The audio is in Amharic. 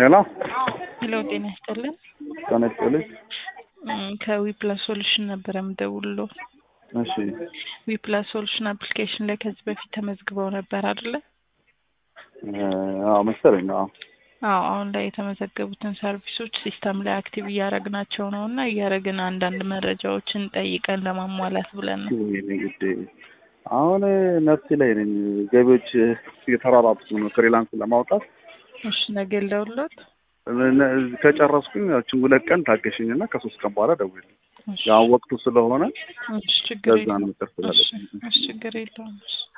ሄሎ ሄሎ ጤና ይስጥልን። ጤና ይስጥልኝ። እም፣ ከዊፕላስ ሶሉሽን ነበረ የምደውልልዎ። እሺ ዊፕላስ ሶሉሽን አፕሊኬሽን ላይ ከዚህ በፊት ተመዝግበው ነበር አይደለ? አዎ መሰለኝ። አዎ አዎ አሁን ላይ የተመዘገቡትን ሰርቪሶች ሲስተም ላይ አክቲቭ እያደረግናቸው ነው እና እያደረግን አንዳንድ መረጃዎችን ጠይቀን ለማሟላት ብለን ነው። ወይኔ ጉዴ! አሁን ነፍሴ ላይ ነኝ። ገቢዎች እየተራራጡ ነው ፍሪላንስ ለማውጣት እሺ ነገ ልደውልልዎት? ከጨረስኩኝ ያችን ሁለት ቀን ታገሽኝ እና ከሶስት ቀን በኋላ ደውልልኝ። እሺ ያው ወቅቱ ስለሆነ እሺ ችግር ለዛ ነው የለውም። መቅር እሺ ስላለብኝ እሺ ችግር የለውም። እሺ